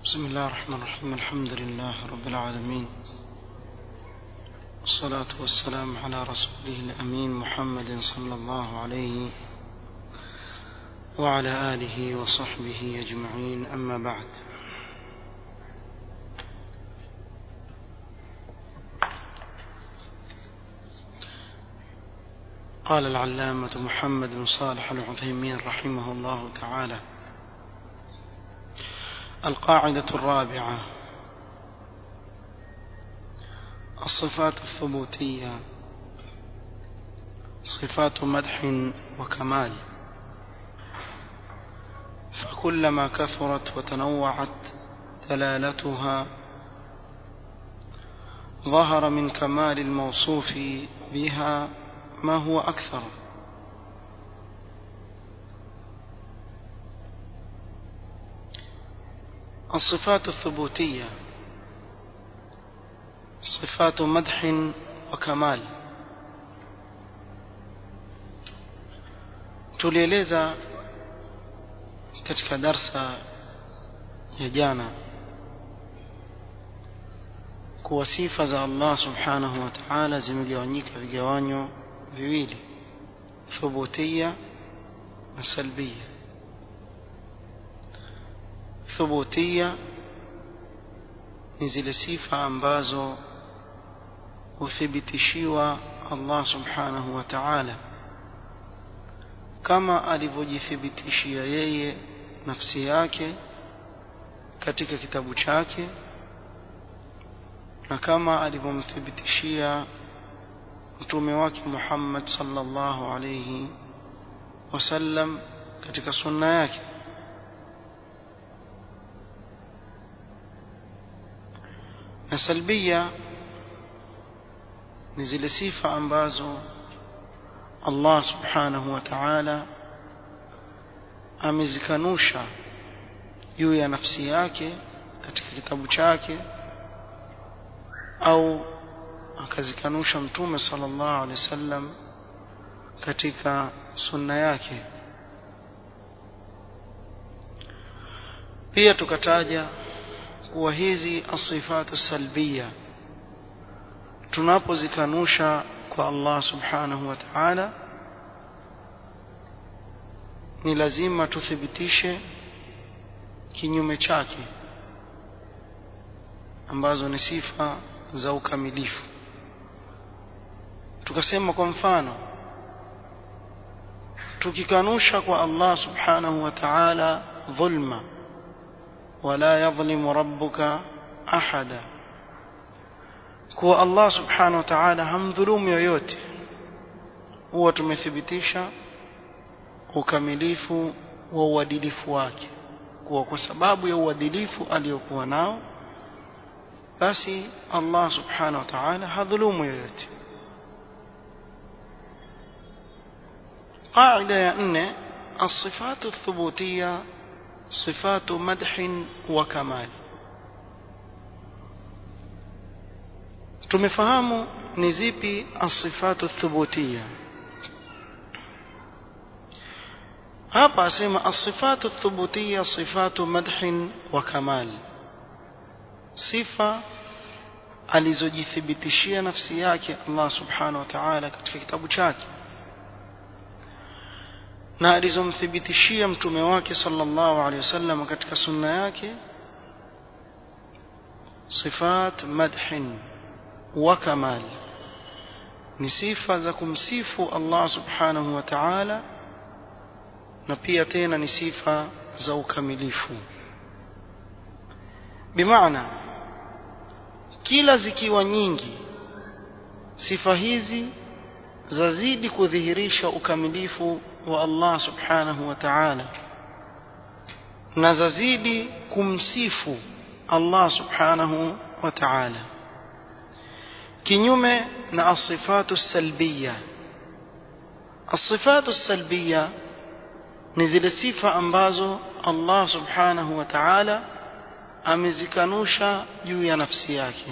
بسم الله الرحمن الرحيم الحمد لله رب العالمين والصلاة والسلام على رسوله الأمين محمد صلى الله عليه وعلى آله وصحبه أجمعين أما بعد قال العلامة محمد بن صالح العثيمين رحمه الله تعالى القاعدة الرابعة الصفات الثبوتية صفات مدح وكمال فكلما كثرت وتنوعت دلالتها ظهر من كمال الموصوف بها ما هو أكثر الصفات الثبوتية صفات مدح وكمال tulieleza katika darsa ya jana kuwa sifa za Allah subhanahu wa ta'ala zimegawanyika vigawanyo viwili thubutia na salbia thubutia ni zile sifa ambazo huthibitishiwa Allah subhanahu wa ta'ala kama alivyojithibitishia yeye nafsi yake katika kitabu chake na kama alivyomthibitishia mtume wake Muhammad sallallahu alayhi wasallam katika sunna yake na salbia ni zile sifa ambazo Allah subhanahu wa ta'ala amezikanusha juu ya nafsi yake katika kitabu chake au akazikanusha mtume sallallahu alaihi wasallam katika sunna yake pia tukataja kuwa hizi asifatu salbia tunapozikanusha kwa Allah subhanahu wa ta'ala ni lazima tuthibitishe kinyume chake ambazo ni sifa za ukamilifu tukasema kwa mfano tukikanusha kwa Allah subhanahu wa ta'ala dhulma wala yadhlimu rabbuka ahada kuwa Allah subhanahu wa ta'ala hamdhulumu yoyote huwa tumethibitisha ukamilifu wa uadilifu wake kuwa kwa sababu ya uadilifu aliyokuwa nao basi Allah subhanahu wa ta'ala hadhulumu yoyote قاعدة يا أن الصفات الثبوتية صفات مدح وكمال tumefahamu ni zipi asifatu thubutia hapa asema asifatu thubutia sifatu madhin wa kamal sifa alizojithibitishia nafsi yake Allah subhanahu wa ta'ala katika kitabu chake na alizomthibitishia mtume wake sallallahu alaihi wasallam katika sunna yake sifat madhin wa kamal ni sifa za kumsifu Allah subhanahu wa ta'ala na pia tena ni sifa za ukamilifu bimaana kila zikiwa nyingi sifa hizi zazidi kudhihirisha ukamilifu wa Allah subhanahu wa ta'ala na zazidi kumsifu Allah subhanahu wa ta'ala kinyume na asifatu salbiya asifatu salbiya ni zile sifa ambazo Allah subhanahu wa ta'ala amezikanusha juu ya nafsi yake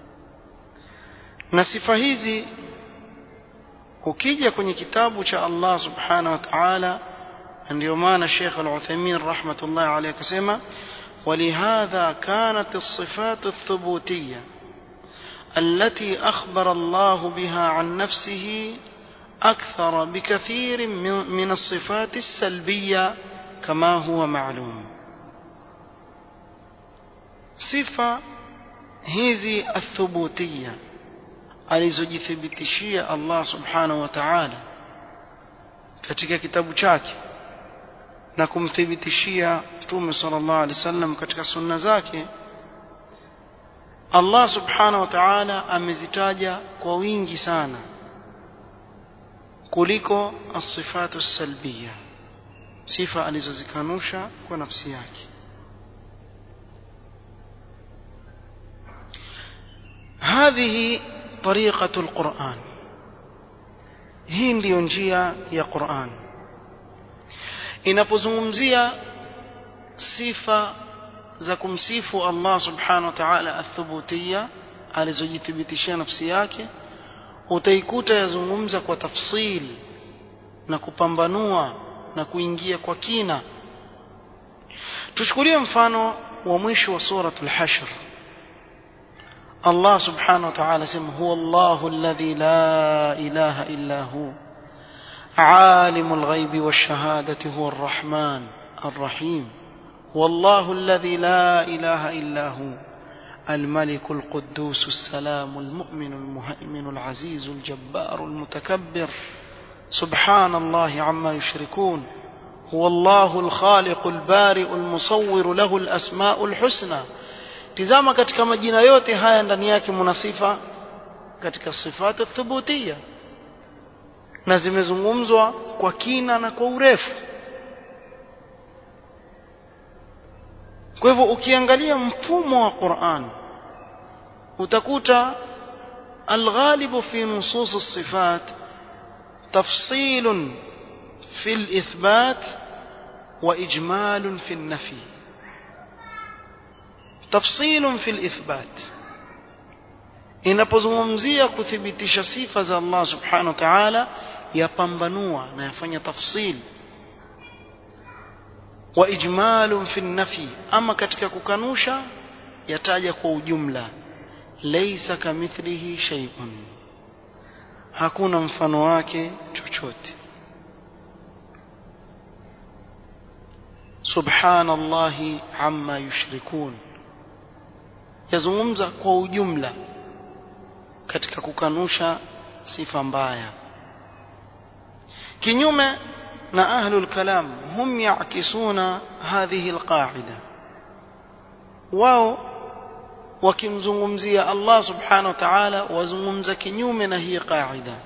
na sifa hizi ukija kwenye kitabu cha Allah subhanahu wa ta'ala ndio maana Sheikh Al-Uthaymeen rahmatullahi alayhi akasema ولهذا كانت الصفات الثبوتية التي أخبر الله بها عن نفسه أكثر بكثير من الصفات السلبية كما هو معلوم صفة hizi athubutia alizojithibitishia Allah subhanahu wa ta'ala katika kitabu chake na kumthibitishia Mtume sallallahu alaihi wasallam katika sunna zake Allah subhanahu wa ta'ala amezitaja kwa wingi sana kuliko as-sifatu salbiya sifa alizozikanusha kwa nafsi yake هذه طريقة القرآن hii ndiyo njia ya Qur'an inapozungumzia sifa za kumsifu Allah subhanahu wa ta'ala athubutia alizojithibitishia nafsi yake utaikuta yazungumza kwa tafsili na kupambanua na kuingia kwa kina tuchukulie mfano wa mwisho wa suratul hashr الله سبحانه وتعالى سمى هو الله الذي لا إله إلا هو عالم الغيب والشهادة هو الرحمن الرحيم والله الذي لا إله إلا هو الملك القدوس السلام المؤمن المهيمن العزيز الجبار المتكبر سبحان الله عما يشركون هو الله الخالق البارئ المصور له الأسماء الحسنى tizama katika majina yote haya ndani yake mna sifa katika sifatu thubutia na zimezungumzwa kwa kina na kwa urefu kwa hivyo ukiangalia mfumo wa Qur'an utakuta الغالب في نصوص الصفات تفصيل في الإثبات وإجمال في النفي تفصيل في الإثبات inapozungumzia kuthibitisha sifa za Allah subhanahu wa ta'ala yapambanua na yafanya tafsil wa ijmalun fi nafi ama katika kukanusha yataja kwa ujumla laysa kamithlihi shay'un hakuna mfano wake chochote subhanallahi amma yushrikun yazungumza kwa ujumla katika kukanusha sifa mbaya kinyume na ahlul kalam hum yakisuna hadhihi alqaida wao wakimzungumzia Allah subhanahu wa ta'ala wazungumza kinyume na hii qaida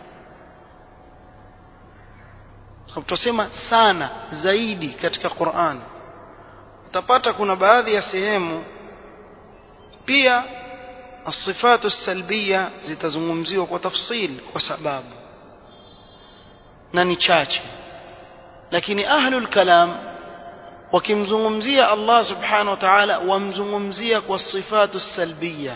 tutasema sana zaidi katika Qur'an utapata kuna baadhi ya sehemu pia الصفات السلبية zitazungumziwa kwa tafsil kwa sababu na ni chache lakini ahlul kalam wakimzungumzia Allah subhanahu wa ta'ala wamzungumzia kwa sifatu salbiya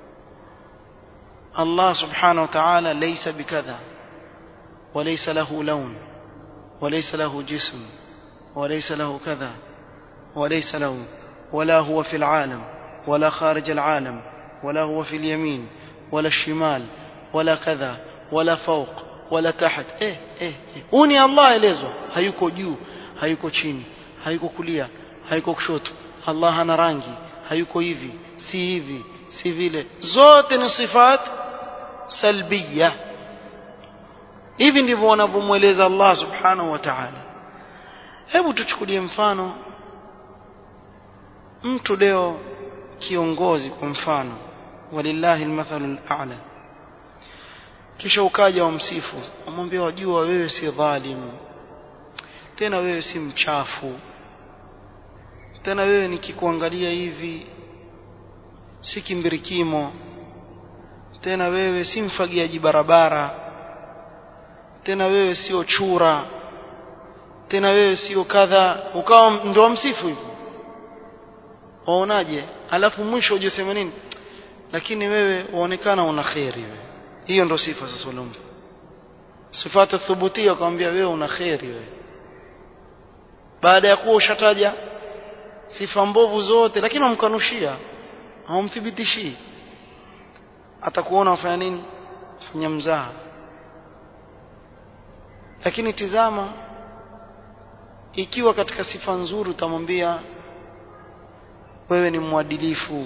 Allah subhanahu wa ta'ala laysa bikadha وليس له لون وليس له جسم وليس له كذا وليس له ولا هو في العالم ولا خارج العالم ولا هو في اليمين ولا الشمال ولا كذا ولا فوق ولا تحت eh eh huu ni Allah elezwa hayuko juu hayuko chini hayuko kulia hayuko kushoto Allah hana rangi hayuko hivi si hivi si vile zote ni sifat salbiya hivi ndivyo wanavyomweleza Allah subhanahu wa ta'ala hebu tuchukulie mfano mtu leo kiongozi kwa mfano walillahi almathalu al'a kisha ukaja wamsifu umwambia wajua wewe si dhalimu tena wewe si mchafu tena wewe nikikuangalia hivi si kimbirikimo tena wewe si mfagiaji barabara tena wewe sio chura tena wewe sio kadha ukawa ndo wamsifu hivi waonaje alafu mwisho ujisema nini lakini wewe waonekana una kheri wewe hiyo ndo sifa sasa uliompa sifatu thubutia akamwambia wewe una kheri wewe baada ya kuwa ushataja sifa mbovu zote lakini wamkanushia hawamthibitishii atakuona wafanya nini fanya mzaha lakini tizama ikiwa katika sifa nzuri utamwambia wewe ni mwadilifu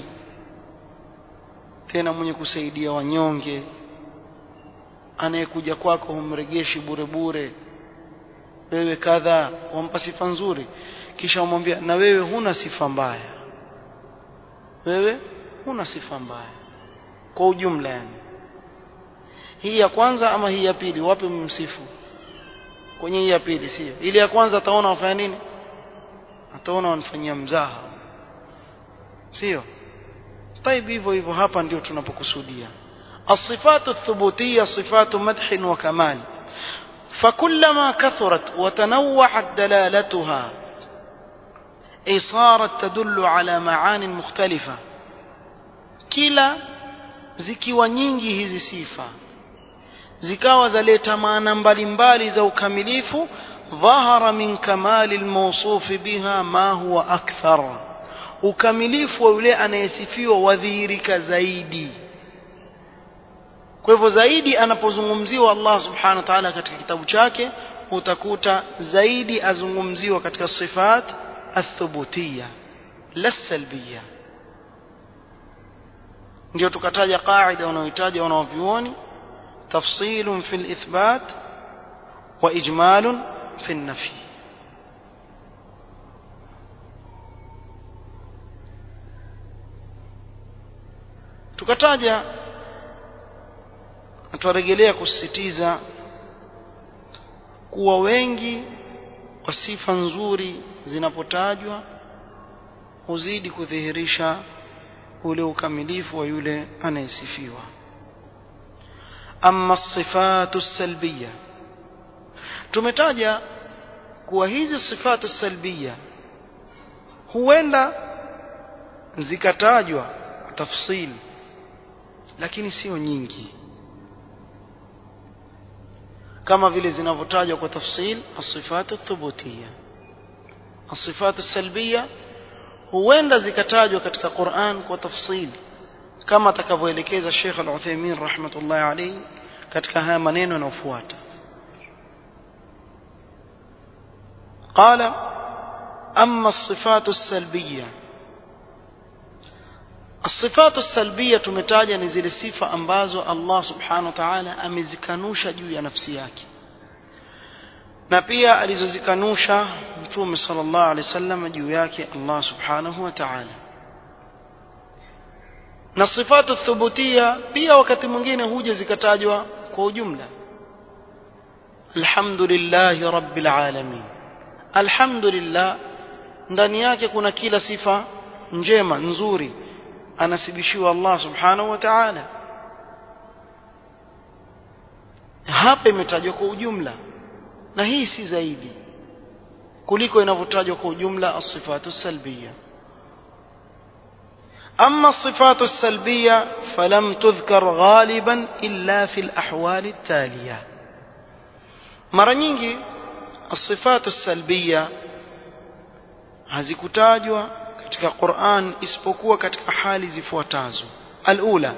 tena mwenye kusaidia wanyonge anayekuja kwako humregeshi bure bure wewe kadha wampa sifa nzuri kisha umwambia na wewe huna sifa mbaya wewe huna sifa mbaya kwa ujumla yani hii ya kwanza ama hii ya pili wapi mmsifu kwenye hii ya pili sio ile ya kwanza ataona wafanya nini ataona wanafanyia mzaha sio طيب hivyo hivyo hapa ndio tunapokusudia الصفات الثبوتية صفات مدح وكمال فكلما كثرت وتنوعت دلالتها أي صارت تدل على معان مختلفة كلا zikiwa nyingi hizi sifa zikawa zaleta maana mbalimbali za ukamilifu dhahara min kamali almawsuf biha ma huwa akthar ukamilifu wa yule anayesifiwa wadhihirika zaidi kwa hivyo zaidi anapozungumziwa Allah subhanahu wa ta'ala katika kitabu chake utakuta zaidi azungumziwa katika sifat athubutiyya la salbiyya ndio tukataja qaida wanaohitaja wanaovyuoni tafsilun fil ithbat wa ijmalun fil nafi tukataja tuwarejelea kusisitiza kuwa wengi wa sifa nzuri zinapotajwa huzidi kudhihirisha ule ukamilifu wa yule anayesifiwa amma sifatu salbiya tumetaja kuwa hizi sifatu salbiya huenda zikatajwa tafsili lakini sio nyingi kama vile zinavyotajwa kwa tafsil as-sifatu thubutiyya as-sifatu salbiyya huenda zikatajwa katika Qur'an kwa tafsili kama atakavyoelekeza Sheikh Al-Uthaymeen rahmatullahi alayhi katika haya maneno yanayofuata قال أما الصفات السلبية الصفات السلبية tumetaja ni zile sifa ambazo Allah subhanahu wa ta'ala amezikanusha juu ya nafsi yake na pia alizozikanusha mtume sallallahu alaihi wasallam juu yake Allah subhanahu wa ta'ala na sifatu thubutia pia wakati mwingine huja zikatajwa kwa ujumla alhamdulillahi rabbil alamin alhamdulillah ndani yake kuna kila sifa njema nzuri anasibishiwa Allah subhanahu wa ta'ala hapa imetajwa kwa ujumla na hii si zaidi kuliko inavyotajwa kwa ujumla as-sifatu salbiyya أما الصفات السلبية فلم تذكر غالبا إلا في الأحوال التالية مرة nyingi الصفات السلبية hazikutajwa katika Qur'an isipokuwa katika hali zifuatazo alula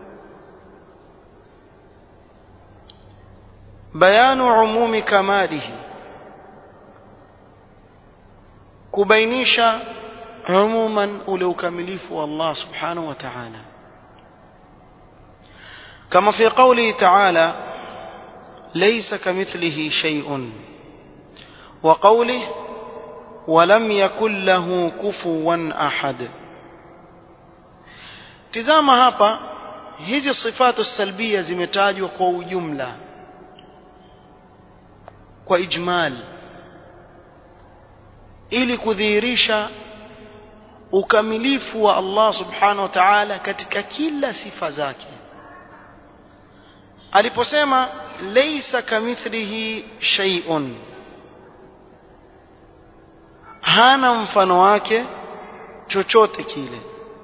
bayanu umumi kamalihi kubainisha umuman ule ukamilifu wa Allah subhanahu wa ta'ala kama fi qawli ta'ala laysa kamithlihi shay'un wa qawlihi ولم يكن له كفوا أحد tizama hapa hizi sifatu salbia zimetajwa kwa ujumla kwa ijmal ili kudhihirisha ukamilifu wa Allah subhanahu wa ta'ala katika kila sifa zake aliposema laysa kamithlihi shay'un hana mfano wake chochote kile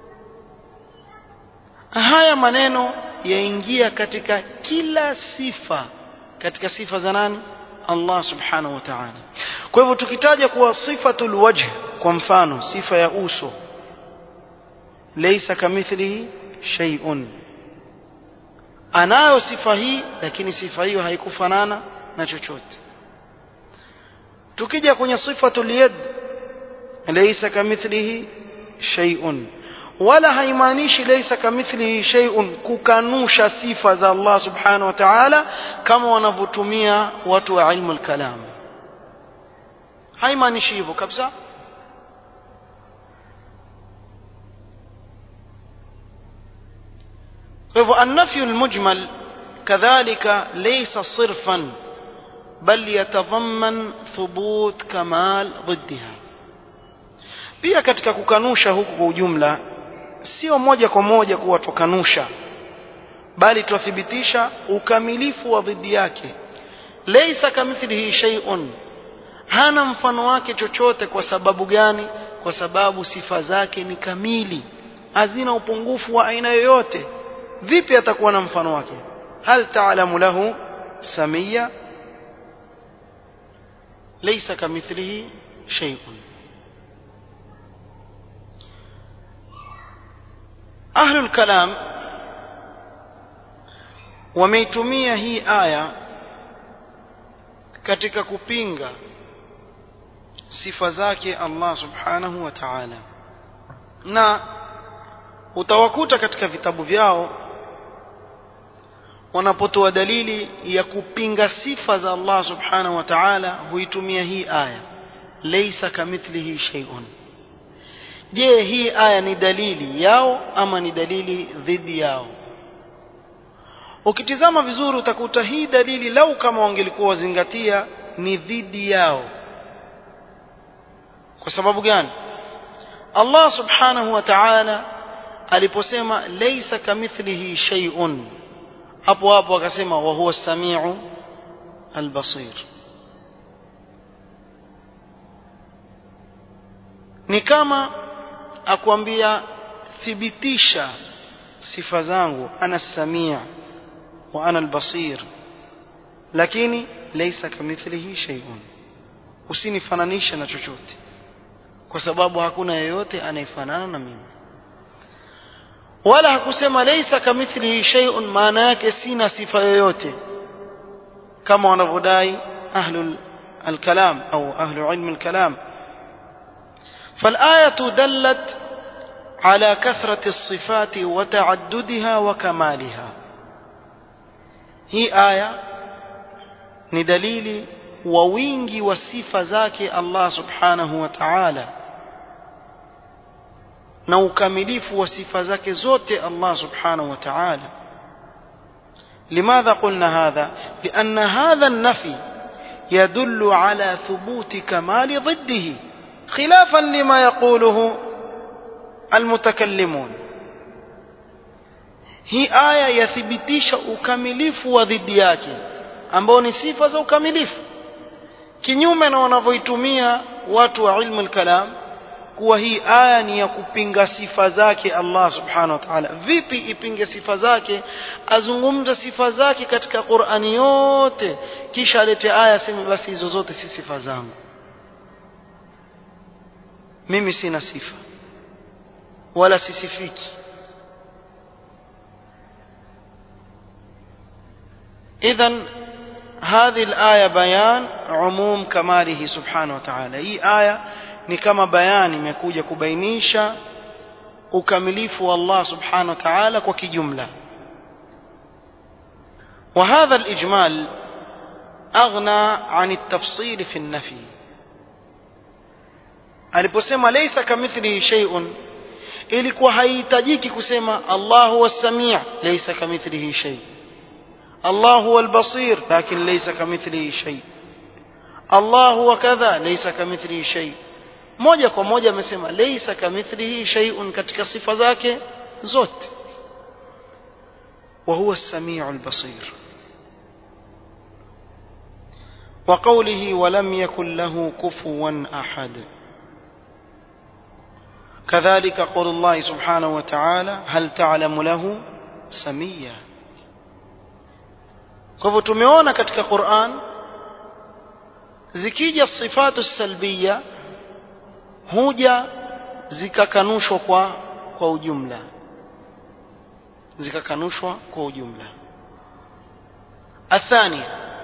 haya maneno yaingia katika kila sifa katika sifa za nani Allah subhanahu wa ta'ala kwa hivyo tukitaja kuwa sifatul wajh kwa mfano sifa ya uso laysa kamithlihi shay'un anayo sifa hii lakini sifa hiyo haikufanana na chochote tukija kwenye sifatul yad laysa kamithlihi shay'un wala haimaanishi laysa kamithlihi shay'un kukanusha sifa za Allah subhanahu wa ta'ala kama wanavyotumia watu wa ilmu al-kalam haimaanishi hivyo kabisa kwa hivyo an-nafyu al-mujmal kadhalika laysa sirfan bal yatadhamman thubut kamal ضدها pia katika kukanusha huku kwa ujumla sio moja kwa moja kuwa tukanusha bali twathibitisha ukamilifu wa dhidi yake laysa kamithlihi shay'un hana mfano wake chochote kwa sababu gani kwa sababu sifa zake ni kamili hazina upungufu wa aina yoyote vipi atakuwa na mfano wake hal ta'lamu lahu samia laysa kamithlihi shay'un ahlul kalam wameitumia hii aya katika kupinga sifa zake Allah subhanahu wa ta'ala na utawakuta katika vitabu vyao wanapotoa dalili ya kupinga sifa za Allah subhanahu wa ta'ala huitumia hii aya laysa kamithlihi shay'un je hii aya ni dalili yao ama ni dalili dhidi yao ukitizama vizuri utakuta hii dalili lau kama wangelikuwa wazingatia ni dhidi yao kwa sababu gani Allah subhanahu wa ta'ala aliposema laysa kamithlihi shay'un hapo hapo akasema wa huwa samiu albasir ni kama akwambia thibitisha sifa zangu ana samia wa ana albasir lakini laysa kamithlihi shay'un usinifananisha na chochote kwa sababu hakuna yeyote anayefanana na mimi wala hakusema laysa kamithlihi shay'un maana yake sina sifa yoyote kama wanavyodai ahlul الكلام أو أهل علم الكلام فالآية دلت على كثرة الصفات وتعددها وكمالها هي آية ندليل ووينجي وصفة ذاك الله سبحانه وتعالى na ukamilifu wa sifa zake zote Allah subhanahu wa ta'ala لماذا قلنا هذا لأن هذا النفي يدل على ثبوت كمال ضده خلافا لما يقوله المتكلمون hii aya yathibitisha ukamilifu wa dhidi yake ambao ni sifa za ukamilifu kinyume na wanavyoitumia watu wa ilmu al-kalam kuwa hii aya ni ya kupinga sifa zake Allah subhanahu wa ta'ala vipi ipinge sifa zake azungumza sifa zake katika Qur'ani yote kisha alete aya sema basi hizo zote si sifa zangu mimi sina sifa wala sisifiki إذا هذه الآية بيان عموم كماله سبحانه وتعالى هي آية ni kama bayani imekuja kubainisha ukamilifu wa Allah subhanahu wa ta'ala kwa kijumla وهذا الإجمال أغنى عن التفصيل في النفي aliposema laysa kamithlihi shay'un ilikuwa haihitajiki kusema Allah huwa samii laysa kamithlihi shay Allah huwa al-basir lakin laysa kamithlihi shay Allah huwa kadha laysa kamithlihi shay moja kwa moja amesema laysa kamithlihi shay'un katika sifa zake zote wa huwa as-sami'u al-basir وقوله ولم يكن له كفوا أحد كذلك قول الله سبحانه وتعالى هل تعلم له سميا kwa tumeona katika Qur'an zikija sifatu salbiya huja zikakanushwa kwa kwa ujumla zikakanushwa kwa ujumla الثانية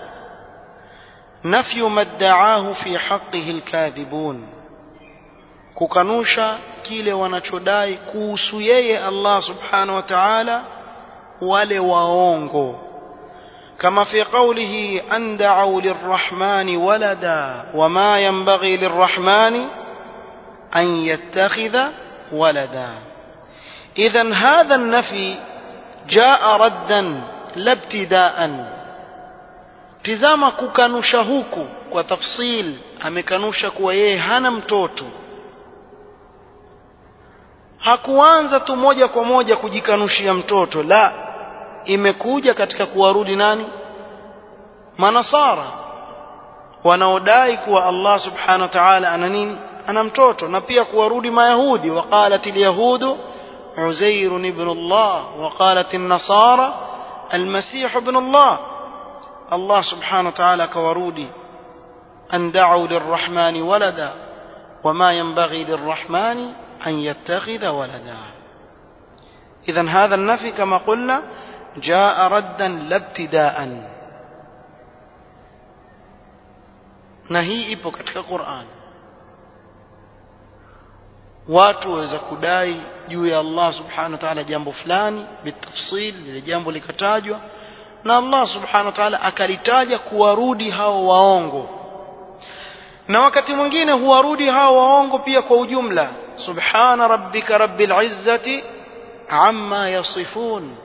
نفي ما ادعاه في حقه الكاذبون kukanusha kile wanachodai kuhusu yeye Allah subhanahu wa ta'ala wale waongo kama fi qawlihi an da'u lirrahmani walada wama yanbaghi lirrahmani an yattakhidha walada idhan hadha an-nafi jaa raddan labtidaan tizama kukanusha huku kwa tafsil amekanusha kuwa yeye hana mtoto hakuanza tu moja kwa moja kujikanushia mtoto la imekuja katika kuwarudi nani manasara wanaodai kuwa Allah subhanahu wa ta'ala ana nini ana mtoto na pia kuwarudi mayahudi waqalat alyahudu uzair ibn Allah waqalat an-nasara المسيح ابن الله الله سبحانه وتعالى كورودي أن دعوا للرحمن ولدا وما ينبغي للرحمن أن يتخذ ولدا إذا هذا النفي كما قلنا جاء ردا لا ابتداء نهي ipo katika Qur'an watu waweza kudai juu ya Allah subhanahu wa ta'ala jambo fulani bitafsil lile jambo likatajwa na Allah subhanahu wa ta'ala akalitaja kuwarudi hao waongo na wakati mwingine huwarudi hao waongo pia kwa ujumla subhana rabbika rabbil izzati amma yasifun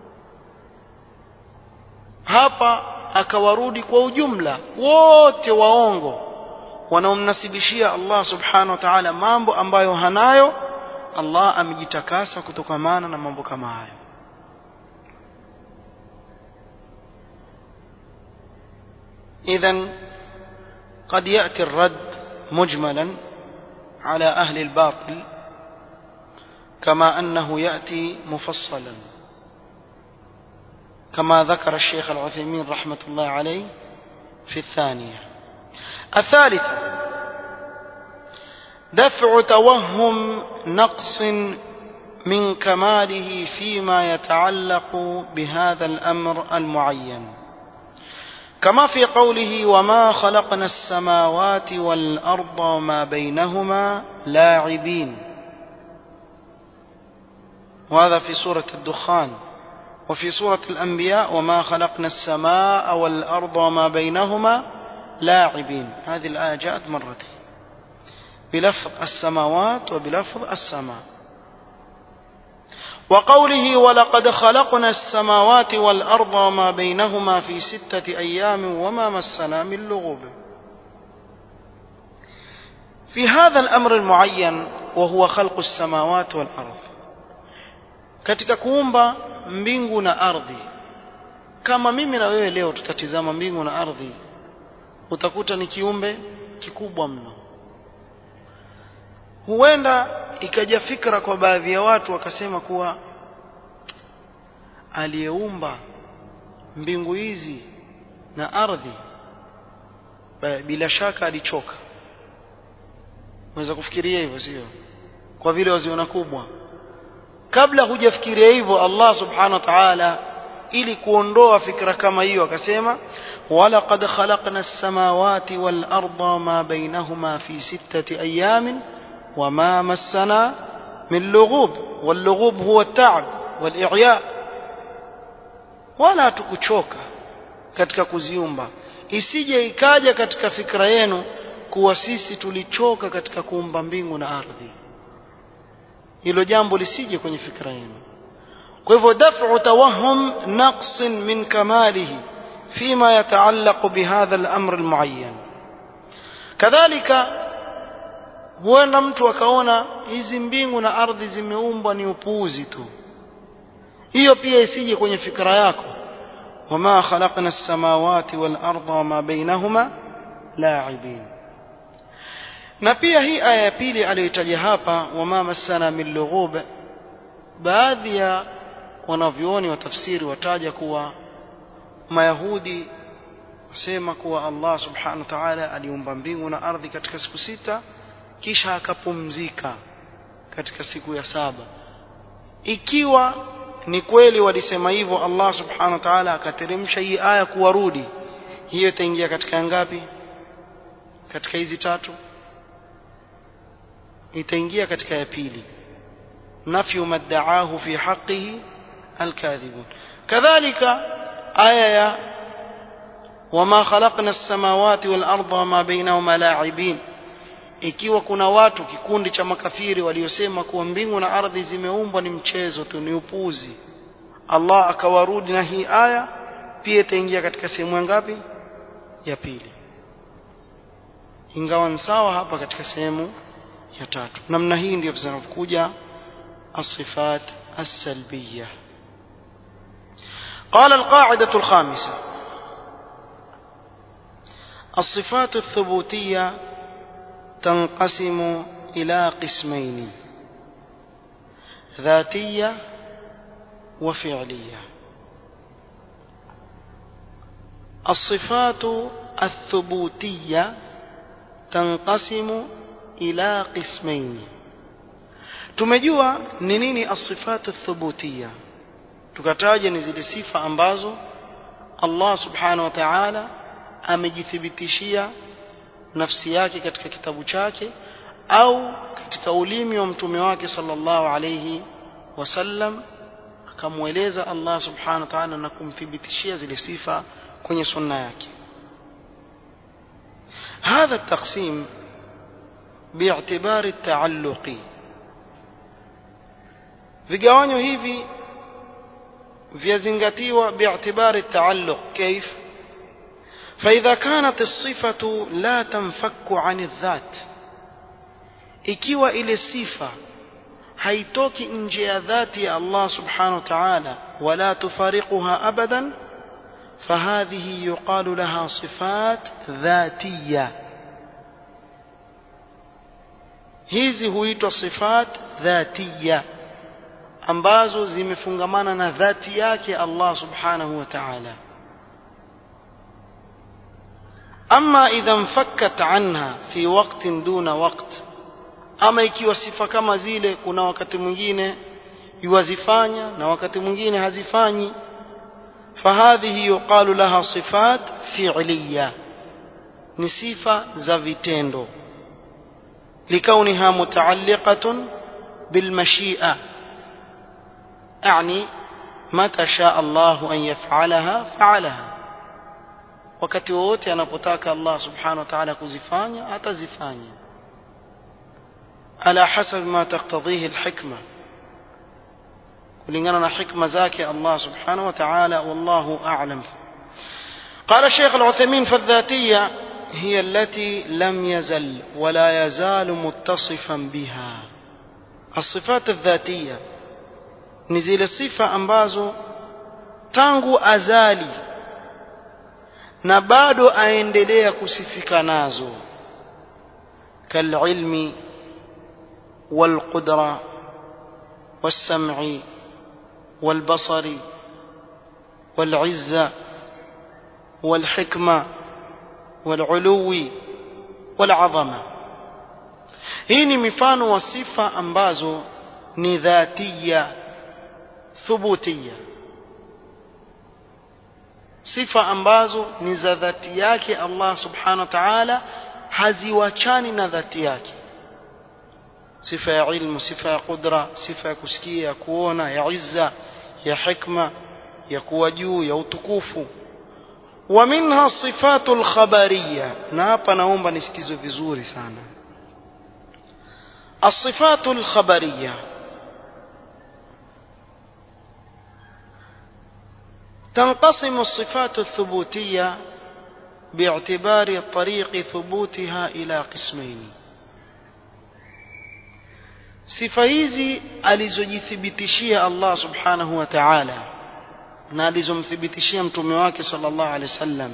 hapa akawarudi kwa ujumla wote waongo wanaomnasibishia Allah subhanahu wa ta'ala mambo ambayo hanayo Allah amejitakasa kutokamana na mambo kama hayo إذا قد يأتي الرد مجملا على أهل الباطل كما أنه يأتي مفصلا كما ذكر الشيخ العثيمين رحمة الله عليه في الثانية الثالثة دفع توهم نقص من كماله فيما يتعلق بهذا الأمر المعين كما في قوله وما خلقنا السماوات والأرض وما بينهما لاعبين وهذا في سورة الدخان وفي سورة الأنبياء وما خلقنا السماء والأرض وما بينهما لاعبين هذه الآية جاءت مرتين بلفظ السماوات وبلفظ السماء وقوله ولقد خلقنا السماوات والأرض وما بينهما في ستة أيام وما مسنا من لغوب في هذا الأمر المعين وهو خلق السماوات والأرض katika kuumba mbingu na ardhi kama mimi na wewe leo tutatizama mbingu na ardhi utakuta ni kiumbe kikubwa mno huenda ikaja fikra kwa baadhi ya watu wakasema kuwa aliyeumba mbingu hizi na ardhi bila shaka alichoka unaweza kufikiria hivyo sio kwa vile waziona kubwa kabla hujafikiria hivyo Allah subhanahu wa ta'ala ili kuondoa fikra kama hiyo akasema walaqad khalaqna as-samawati wal arda ma bainahuma fi sittati ayamin وما مسنا من لغوب واللغوب هو التعب والإعياء wala tukuchoka katika kuziumba isije ikaja katika fikra yenu kuwa sisi tulichoka katika kuumba mbingu na ardhi hilo jambo lisije kwenye fikra yenu kwa hivyo daf'u tawahhum naqsin min kamalihi fima yataallaqu bihadha al-amr al-muayyan kadhalika huenda mtu akaona hizi mbingu na ardhi zimeumbwa ni upuuzi tu hiyo pia isije kwenye fikra yako wama khalaqna as-samawati wal arda wama bainahuma la'ibin na pia hii aya ya pili aliyoitaja hapa wama massana min lughub baadhi ya wanavyuoni wa tafsiri wataja kuwa mayahudi wasema kuwa Allah subhanahu wa ta'ala aliumba mbingu na ardhi katika siku sita kisha akapumzika katika siku ya saba ikiwa ni kweli walisema hivyo Allah subhanahu wa ta'ala akateremsha hii aya kuwarudi hiyo itaingia katika ngapi katika hizi tatu itaingia katika ya pili nafyu madda'ahu fi haqqihi alkadhibun kadhalika aya ya wama khalaqna as-samawati wal arda wama bainahuma la'ibin ikiwa kuna watu kikundi cha makafiri waliosema kuwa mbingu na ardhi zimeumbwa ni mchezo tu ni upuzi Allah akawarudi na hii aya pia itaingia katika sehemu ngapi ya pili ingawa ni sawa hapa katika sehemu ya tatu namna hii ndio zinakuja الصفات السلبية قال القاعدة الخامسة الصفات الثبوتية تنقسم إلى قسمين ذاتية وفعلية الصفات الثبوتية تنقسم إلى قسمين tumejua ni nini asifatu thubutia tukataja ni zile sifa ambazo Allah subhanahu wa ta'ala amejithibitishia nafsi yake katika kitabu chake au katika ulimi wa mtume wake sallallahu alayhi wasallam akamweleza Allah subhanahu wa ta'ala na kumthibitishia zile sifa kwenye sunna yake هذا التقسيم باعتبار التعلق vigawanyo hivi vyazingatiwa bi'tibari taalluq كيف فإذا كانت الصفة لا تنفك عن الذات ikiwa ile sifa haitoki nje ya dhati ya Allah subhanahu wa ta'ala wala tufariquha abadan فهذه يقال لها صفات ذاتية hizi huitwa sifat dhatiya ambazo zimefungamana na dhati yake Allah subhanahu wa ta'ala ama idha mfakkat anha fi waqtin duna waqt ama ikiwa sifa kama zile kuna wakati mwingine yuwazifanya na wakati mwingine hazifanyi fahadhihi yuqalu laha sifat fi'liya ni sifa za vitendo likauniha mutaalliqatun bilmashi'a يعني متى شاء الله أن يفعلها فعلها wakati wowote anapotaka Allah subhanahu wa ta'ala kuzifanya atazifanya ala hasab ma taqtadhihi alhikma kulingana na hikma zake Allah subhanahu wa ta'ala wallahu a'lam قال الشيخ العثيمين فالذاتية هي التي لم يزل ولا يزال متصفا بها الصفات الذاتيه ni zile sifa ambazo tangu azali na bado aendelea kusifika nazo kalilmi والقدرة والسمع والبصر والعزة والحكمة والعلو والعظمة hii ni mifano wa sifa ambazo ni dhatia thubutia sifa ambazo ni za dhati yake Allah subhanahu wa ta'ala haziwachani na dhati yake sifa ya ilmu sifa ya qudra sifa ya kusikia ya kuona ya izza ya hikma ya kuwa juu ya utukufu wa minha sifatu alkhabariya na hapa naomba nisikizwe vizuri sana الصفات الخبريه تنقسم الصفات الثبوتية باعتبار طريق ثبوتها إلى قسمين sifa hizi alizojithibitishia Allah subhanahu wa ta'ala na alizomthibitishia mtume wake sallallahu alaihi wasallam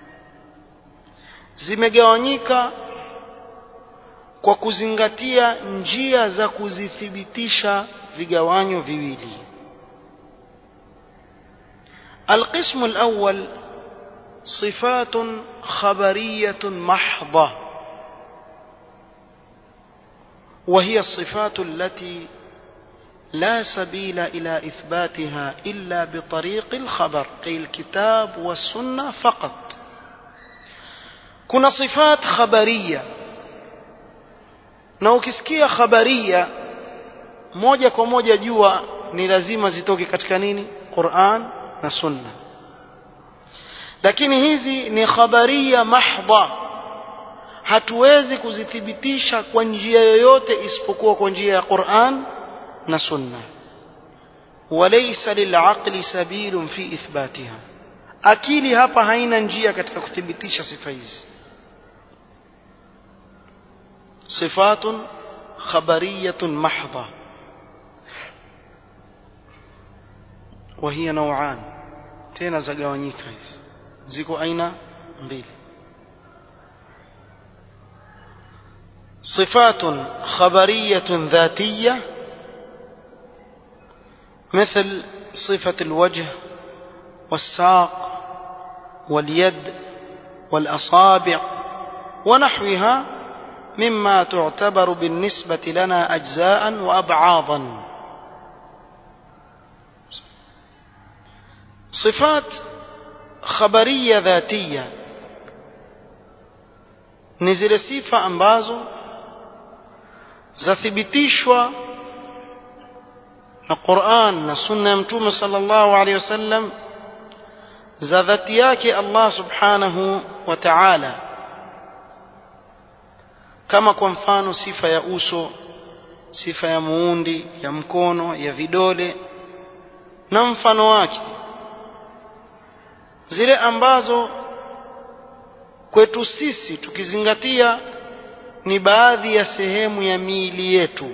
zimegawanyika kwa kuzingatia njia za kuzithibitisha vigawanyo viwili القسم الأول صفات خبرية محضة وهي الصفات التي لا سبيل إلى إثباتها إلا بطريق الخبر أي الكتاب والسنة فقط كنا صفات خبرية na ukisikia khabaria moja kwa moja jua ni lazima zitoke katika nini Qur'an na Sunna lakini hizi ni khabaria mahdha hatuwezi kuzithibitisha kwa njia yoyote isipokuwa kwa njia ya Qur'an na Sunna walaysa lil'aqli sabilun fi ithbatiha akili hapa haina njia katika kuthibitisha sifa hizi صفات خبرية محضة وهي نوعان تينا زغاوانيكا زيكو أين mbili صفات خبرية ذاتية مثل صفة الوجه والساق واليد والأصابع ونحوها مما تعتبر بالنسبة لنا أجزاء وأبعاضا صفات خبرية ذاتية نزل sifa ambazo zathibitishwa na Qur'an na sunna ya Mtume sallallahu alaihi wasallam za dhati yake Allah subhanahu wa ta'ala kama kwa mfano sifa ya uso sifa ya muundi ya mkono ya vidole na mfano wake zile ambazo kwetu sisi tukizingatia ni baadhi ya sehemu ya miili yetu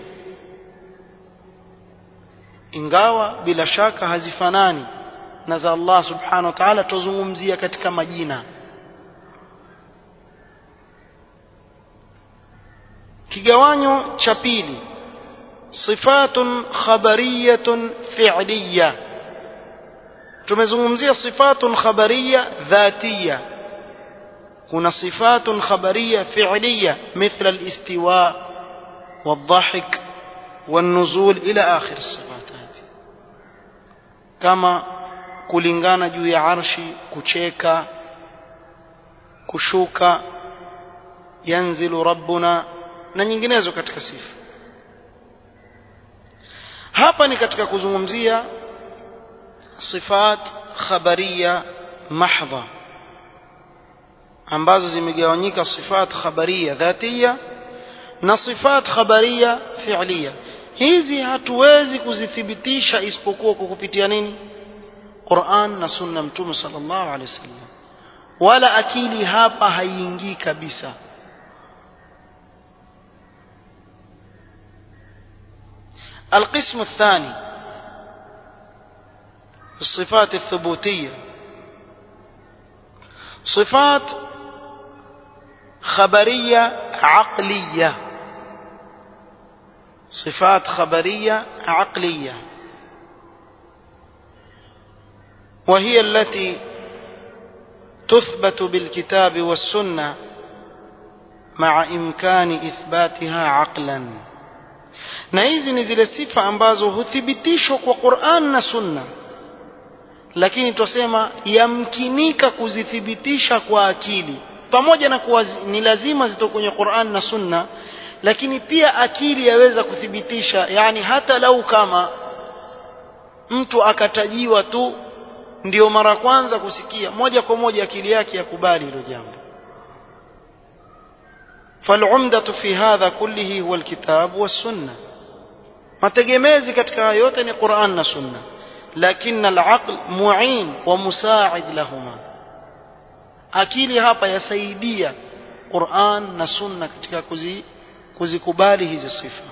ingawa bila shaka hazifanani na za Allah subhanahu wa ta'ala tuzungumzia katika majina kigawanyo cha pili sifatun khabariyatun fi'liya tumezungumzia sifatun khabariya dhatiya kuna sifatun khabariya fi'liya mithla al-istiwa والضحك والنزول إلى آخر الصفات هذه كما kulingana juu ya arshi kucheka kushuka yanzilu rabbuna na nyinginezo katika sifa hapa ni katika kuzungumzia sifat khabariya mahdha ambazo zimegawanyika sifat khabariya dhatiya na sifat khabariya fi'liya hizi hatuwezi kuzithibitisha isipokuwa kwa kupitia nini Qur'an na sunna mtume sallallahu alaihi wasallam wala akili hapa haiingii kabisa القسم الثاني الصفات الثبوتية صفات خبرية عقلية صفات خبرية عقلية وهي التي تثبت بالكتاب والسنة مع إمكان إثباتها عقلاً na hizi ni zile sifa ambazo huthibitishwa kwa Qur'an na Sunna lakini twasema yamkinika kuzithibitisha kwa akili pamoja na kuwa ni lazima zitoke kwenye Qur'an na Sunna lakini pia akili yaweza kuthibitisha yani hata lau kama mtu akatajiwa tu ndio mara kwanza kusikia moja kwa moja akili yake yakubali hilo jambo فالعمدة في هذا كله هو الكتاب والسنة mategemezi katika haya yote ni Qur'an na Sunna lakini al-aql mu'in wa musa'id lahuma akili hapa yasaidia Qur'an na Sunna katika kuzi, kuzikubali hizi sifa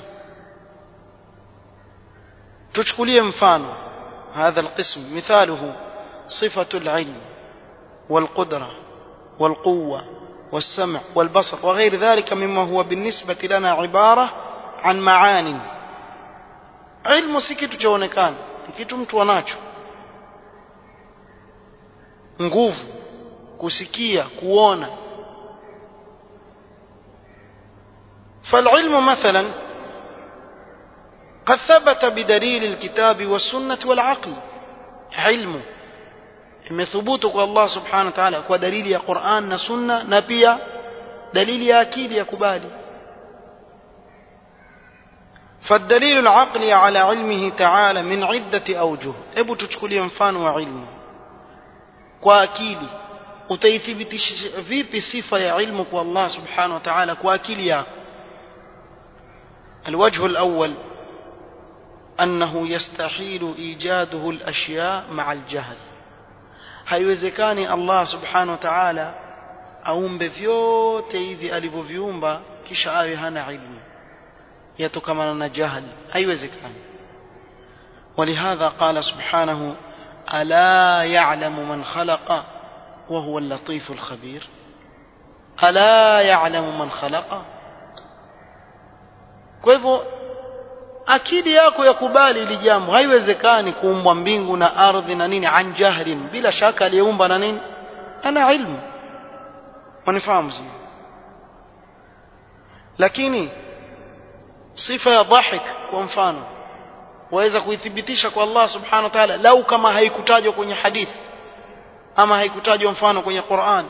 tuchukulie mfano هذا القسم مثاله صفة العلم والقدرة والقوة والسمع والبصر وغير ذلك مما هو بالنسبة لنا عبارة عن معان ilmu si kitu chaonekana ni kitu mtu anacho nguvu kusikia kuona فالعلم مثلا قد ثبت بدليل الكتاب والسنة والعقل علم imethubutu kwa Allah subhanahu wa ta'ala kwa dalili ya Qur'an na Sunna na pia dalili ya akili ya kubali فالدليل العقلي على علمه تعالى من عدة أوجه hebu tuchukulie mfano wa ilmu kwa akili utaithibitisha vipi sifa ya ilmu kwa Allah subhanahu wa ta'ala kwa akili yako الوجه الأول أنه يستحيل إيجاده الأشياء مع الجهل haiwezekani Allah subhanahu wa ta'ala aumbe vyote hivi alivyoviumba kisha awe hana ilmu yatokamana na jahali haiwezekani ولهذا قال سبحانه ألا يعلم من خلق وهو اللطيف الخبير ألا يعلم من خلق kwa hivyo akili yako yakubali ili jambo haiwezekani kuumbwa mbingu na ardhi na nini an jahlin bila shaka aliyeumba na nini ana ilmu wanifahamu sio lakini sifa ya dhahik kwa mfano waweza kuithibitisha kwa Allah subhanahu wa ta'ala lau kama haikutajwa kwenye hadithi ama haikutajwa mfano kwenye Qur'an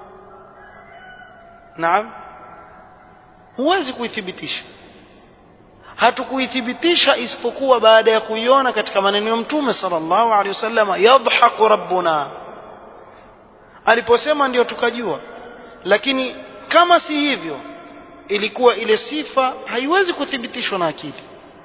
naam huwezi kuithibitisha hatukuithibitisha isipokuwa baada ya kuiona katika maneno ya mtume sallallahu alaihi wasallam yadhaku rabbuna aliposema ndio tukajua lakini kama si hivyo ilikuwa ile sifa haiwezi kuthibitishwa na akili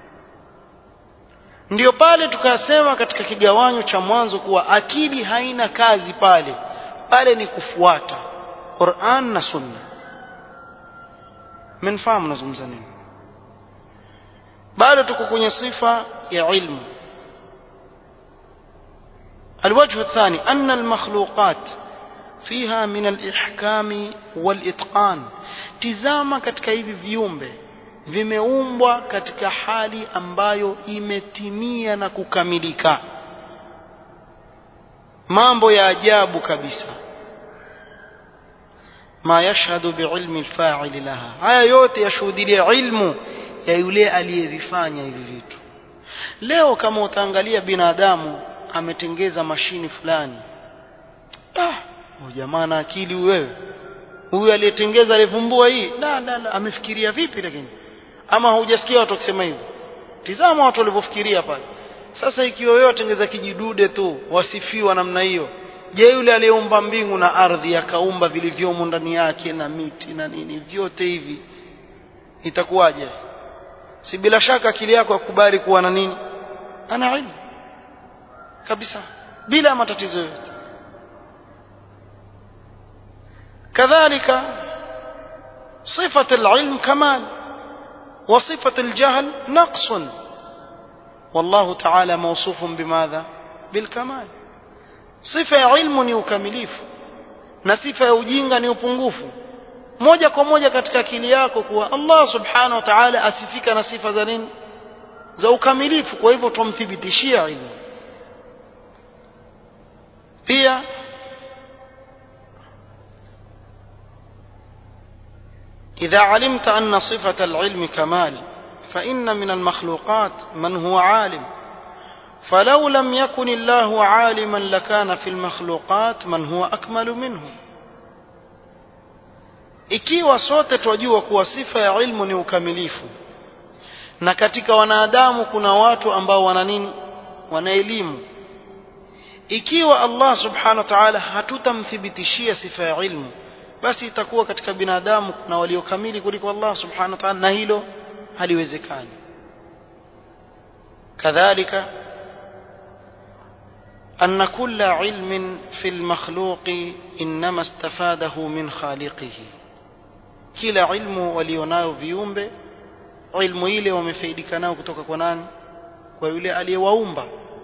ndio pale tukasema katika kigawanyo cha mwanzo kuwa akili haina kazi pale pale ni kufuata Qur'an na Sunna mnafahamu nazungumza nini bado tuko kwenye sifa ya ilmu الوجه الثاني أن المخلوقات فيها من الإحكام والإتقان تزاما katika hivi viumbe vimeumbwa katika hali ambayo imetimia na kukamilika mambo ya ajabu kabisa ma yashhadu biilmi alfa'il laha haya yote yashuhudia ilmu ya yule aliyevifanya hivi vitu leo kama utaangalia binadamu ametengeza mashini fulani ah jamaa na akili wewe huyu aliyetengeza alivumbua hii la la la amefikiria vipi lakini ama hujasikia watu wakisema hivyo tizama watu walivyofikiria pale sasa ikiwa wewe watengeza kijidude tu wasifiwa namna hiyo je yule aliyeumba mbingu na ardhi akaumba vilivyomo ndani yake na miti na nini vyote hivi itakuwaje si bila shaka akili yako akubali kuwa na nini ana ilmu kabisa bila matatizo yote كذلك صفة العلم كمال وصفة الجهل نقص والله تعالى موصوف بماذا بالكمال صفة علم ni ukamilifu na sifa ya ujinga ni upungufu moja kwa moja katika akili yako kuwa Allah subhanahu wa ta'ala asifika na sifa za nini za ukamilifu kwa hivyo tumthibitishia ilmu pia إذا علمت أن صفة العلم كمال فإن من المخلوقات من هو عالم فلو لم يكن الله عالما لكان في المخلوقات من هو أكمل منه ikiwa sote twajua kuwa sifa ya ilmu ni ukamilifu na katika wanadamu kuna watu ambao wana nini wana elimu ikiwa Allah subhanahu wa ta'ala hatutamthibitishia sifa ya ilmu basi itakuwa katika binadamu kuna waliokamili kuliko Allah subhanahu wa ta'ala na hilo haliwezekani kadhalika أن كل علم في المخلوق إنما استفاده من خالقه kila ilmu walionayo viumbe ilmu ile wamefaidika nayo kutoka kwa nani kwa yule aliyewaumba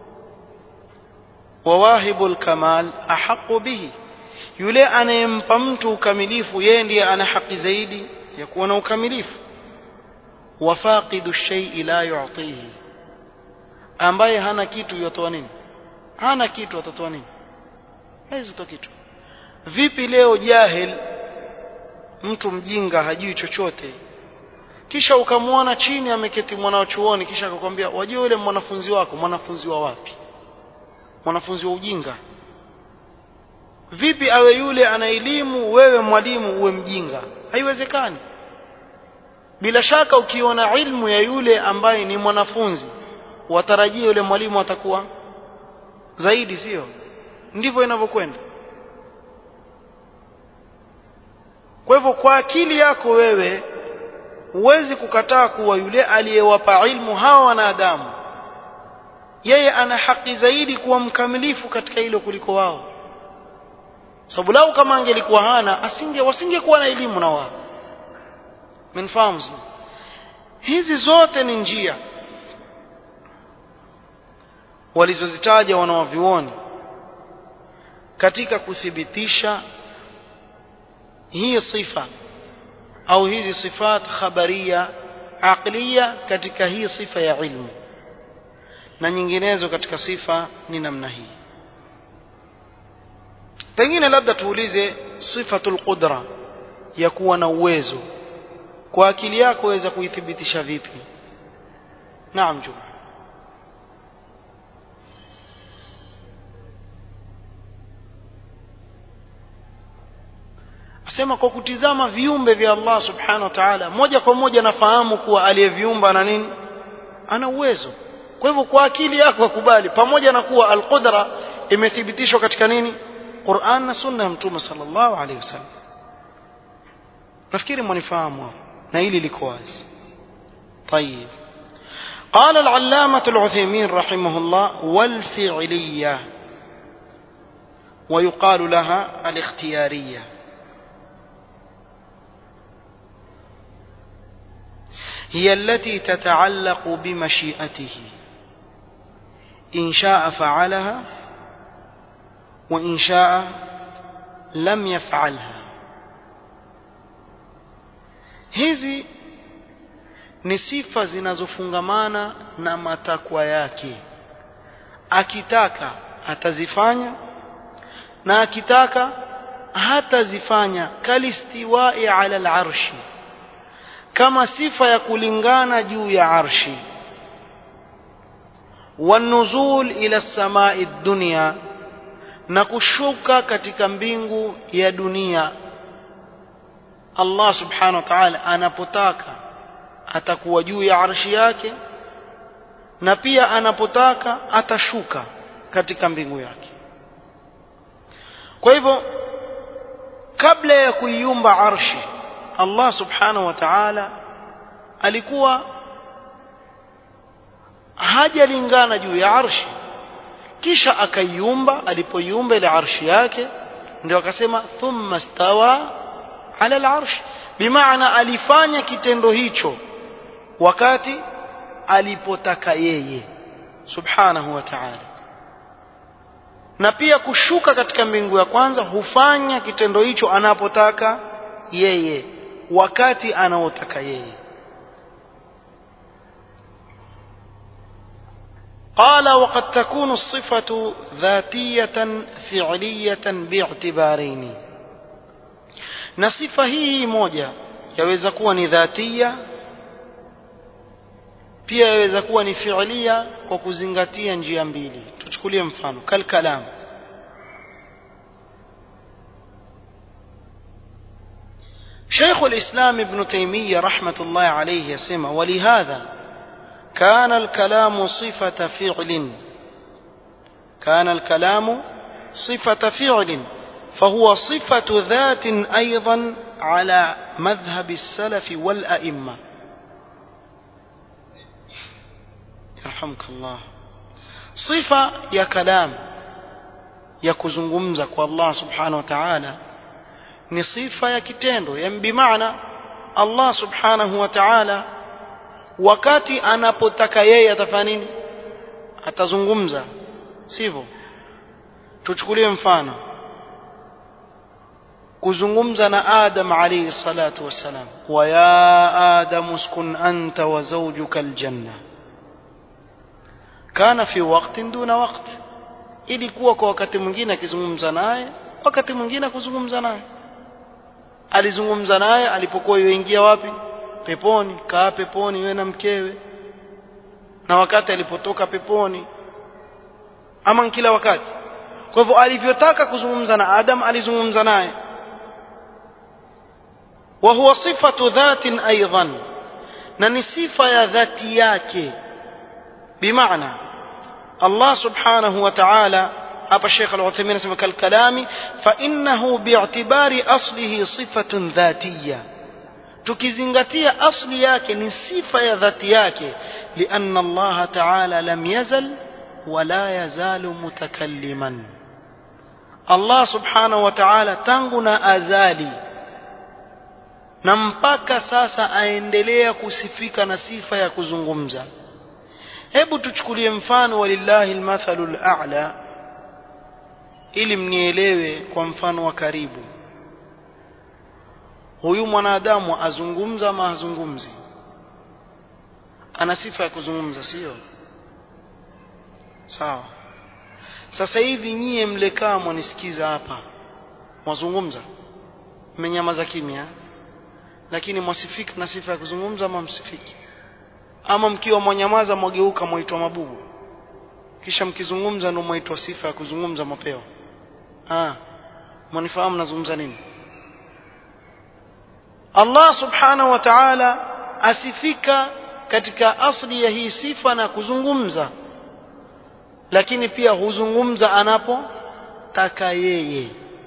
wawahibul kamal ahaqu bihi yule anayempa mtu ukamilifu yeye ndiye ana haki zaidi ya kuwa na ukamilifu wafaqidu shay'i la yu'tihi ambaye hana kitu yotoa nini hana kitu atatoa nini hawezi toa kitu vipi leo jahil mtu mjinga hajui chochote kisha ukamwona chini ameketi mwanachuoni kisha akakwambia wajua yule mwanafunzi wako mwanafunzi wa wapi mwanafunzi wa ujinga vipi awe yule ana elimu wewe mwalimu uwe mjinga haiwezekani bila shaka ukiona ilmu ya yule ambaye ni mwanafunzi watarajia yule mwalimu atakuwa zaidi sio ndivyo inavyokwenda kwa hivyo kwa akili yako wewe huwezi kukataa kuwa yule aliyewapa ilmu hawa wanadamu yeye ana haki zaidi kuwa mkamilifu katika hilo kuliko wao sababu lau kama angelikuwa hana asinge wasingekuwa na elimu na wao mnafahamu hizi zote ni njia walizozitaja wanawavyuoni katika kuthibitisha hii sifa au hizi sifat khabaria aqliya katika hii sifa ya ilmu na nyinginezo katika sifa ni namna hii pengine labda tuulize sifatul qudra ya kuwa na uwezo kwa akili yako waweza kuithibitisha vipi naam juma asema kwa kutizama viumbe vya Allah subhanahu wa ta'ala moja kwa moja nafahamu kuwa aliyeviumba ana nini ana uwezo kwa hivyo kwa akili yako kubali pamoja na kuwa alqudra imethibitishwa katika nini Qur'an na sunna ya mtume sallallahu alaihi wasallam nafikiri mwanifahamu na hili liko wazi طيب قال العلامة العثيمين رحمه الله والفعلية ويقال لها الاختيارية هي التي تتعلق بمشيئته إن شاء فعلها وإن شاء لم يفعلها hizi ni sifa zinazofungamana na matakwa yake akitaka atazifanya na akitaka hatazifanya kalistiwai ala alarshi kama sifa ya kulingana juu ya arshi wanuzul ila samai dunia na kushuka katika mbingu ya dunia Allah subhanahu wa ta'ala anapotaka atakuwa juu ya arshi yake na pia anapotaka atashuka katika mbingu yake kwa hivyo kabla ya kuiumba arshi Allah subhanahu wa ta'ala alikuwa hajalingana juu ya arshi kisha akaiumba alipoiumba ile arshi yake ndio akasema thumma stawa ala al-arsh bimaana alifanya kitendo hicho wakati alipotaka yeye subhanahu wa ta'ala na pia kushuka katika mbingu ya kwanza hufanya kitendo hicho anapotaka yeye wakati anaotaka yeye قال وقد تكون الصفة ذاتية فعلية باعتبارين na sifa hii moja yaweza kuwa ni dhatia pia yaweza kuwa ni fiilia kwa kuzingatia njia mbili tuchukulie mfano kalkalam شيخ الإسلام ابن تيمية رحمة الله عليه يسمى ولهذا كان الكلام صفة فعل كان الكلام صفة فعل فهو صفة ذات أيضا على مذهب السلف والأئمة يرحمك الله صفة يا كلام ya kuzungumza kwa Allah subhanahu wa ta'ala ni sifa ya kitendo yani bimaana Allah subhanahu wa ta'ala wakati anapotaka yeye atafanya nini atazungumza sivyo tuchukulie mfano kuzungumza na Adam alayhi salatu wassalam wa ya Adam uskun anta wa zawjuka aljanna kana fi waqtin duna waqt ilikuwa kwa wakati mwingine akizungumza naye wakati mwingine kuzungumza naye alizungumza naye alipokuwa yuingia wapi peponi kaa peponi wewe na mkewe na wakati alipotoka peponi ama kila wakati kwa hivyo alivyotaka kuzungumza na Adam alizungumza naye wa huwa sifatu dhatin aidan na ni sifa ya dhati yake bimaana Allah subhanahu wa ta'ala hapa Sheikh Al-Uthaymeen anasema kal kalami fa innahu bi'tibari aslihi sifatun dhatiyya tukizingatia asli yake ni sifa ya dhati yake lianna Allah ta'ala lam yazal wala yazalu mutakalliman Allah subhanahu wa ta'ala tangu na azali na mpaka sasa aendelea kusifika na sifa ya kuzungumza hebu tuchukulie mfano walillahi almathalu al'a ili mnielewe kwa mfano wa karibu huyu mwanadamu azungumza ama hazungumzi ana sifa ya kuzungumza sio sawa sasa hivi nyie mlekaa mwanisikiza hapa mwazungumza mmenyamaza kimya lakini mwasifika na sifa ya kuzungumza ama msifiki ama mkiwa mwanyamaza mwageuka mwaitwa mabubu kisha mkizungumza ndio mwaitwa sifa ya kuzungumza mapeo ah mwanifahamu nazungumza nini Allah subhanahu wa ta'ala asifika katika asli ya hii sifa na kuzungumza lakini pia huzungumza anapotaka yeye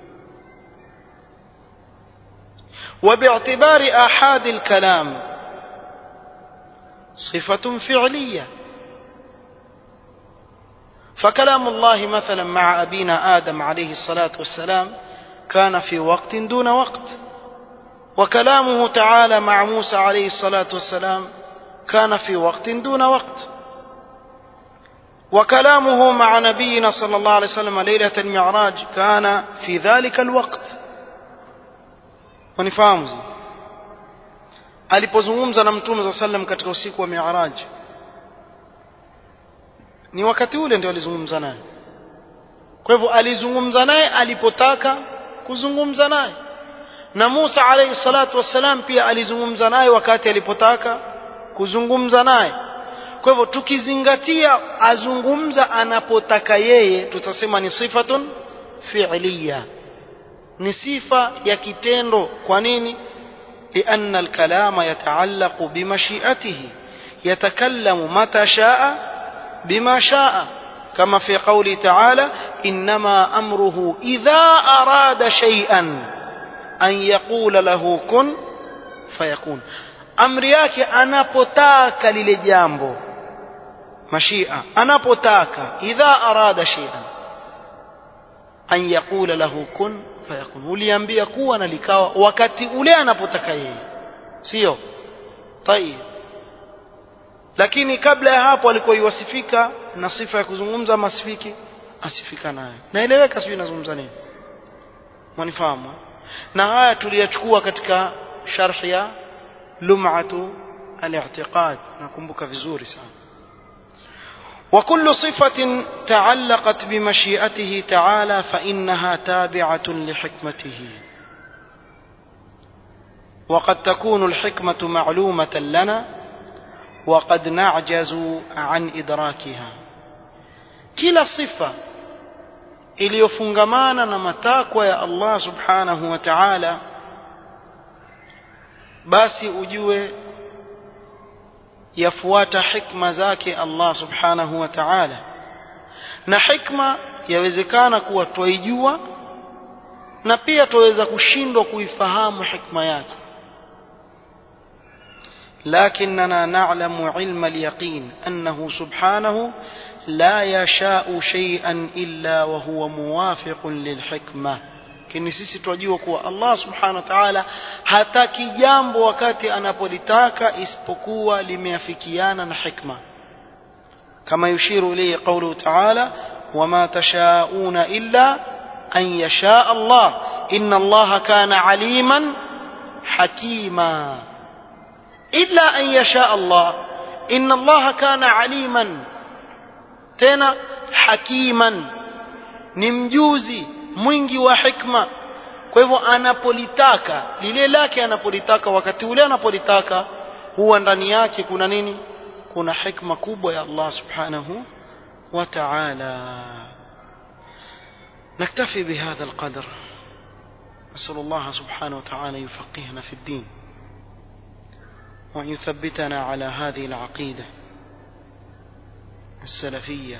وباعتبار آحاد الكلام صفة فعلية فكلام الله مثلا مع أبينا آدم عليه الصلاة والسلام كان في وقت دون وقت وكلامه تعالى مع موسى عليه الصلاة والسلام كان في وقت دون وقت وكلامه مع نبينا صلى الله عليه وسلم ليلة المعراج كان في ذلك الوقت wanifahamu alipozungumza na mtume za sallam katika usiku wa mi'raj ni wakati ule ndio alizungumza naye kwa hivyo alizungumza naye alipotaka kuzungumza naye na Musa alayhi salatu wassalam pia alizungumza naye wakati alipotaka kuzungumza naye kwa hivyo tukizingatia azungumza anapotaka yeye tutasema ni sifatun fi'liya ni sifa ya kitendo kwa nini لأن الكلام يتعلق بمشيئته يتكلم متى شاء بما شاء كما في قوله تعالى إنما أمره إذا أراد شيئا أن يقول له كن فيكون amri yake anapotaka lile jambo mashia anapotaka idha arada shay'an an yaqula lahu kun fayakun uliambia kuwa na likawa wakati ule anapotaka yeye sio tayib lakini kabla ya hapo alikuwa iwasifika na sifa ya kuzungumza masifiki asifika nayo naeleweka sijui nazungumza nini mwanifahamu na haya tuliyachukua katika sharh ya lum'atu al-i'tiqad nakumbuka vizuri sana وكل صفة تعلقت بمشيئته تعالى فإنها تابعة لحكمته وقد تكون الحكمة معلومة لنا وقد نعجز عن إدراكها كلا صفة iliyofungamana na matakwa ya Allah subhanahu wa ta'ala basi ujue yafuata hikma zake Allah subhanahu wa ta'ala na hikma yawezekana kuwa twaijua na pia twaweza kushindwa kuifahamu hikma yake لكننا نعلم علم اليقين أنه سبحانه لا يشاء شيئا إلا وهو موافق للحكمة lakini sisi twajua kuwa Allah subhanahu wa ta'ala hataki jambo wakati anapolitaka isipokuwa limeafikiana na hikma kama yushiru ilayhi qawluhu ta'ala wama tashauna illa an yasha Allah inna Allah kana aliman hakima illa an yasha Allah inna Allah kana aliman tena hakiman ni mjuzi mwingi wa hikma kwa hivyo anapolitaka lile lake anapolitaka wakati ule anapolitaka huwa ndani yake kuna nini kuna hikma kubwa ya Allah subhanahu wa ta'ala نكتفي بهذا القدر نسأل الله سبحانه وتعالى يفقهنا في الدين وأن يثبتنا على هذه العقيدة السلفية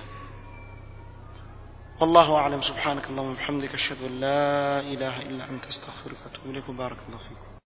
والله أعلم سبحانك اللهم وبحمدك أشهد أن لا إله إلا أنت أستغفرك وأتوب إليك وبارك الله فيكم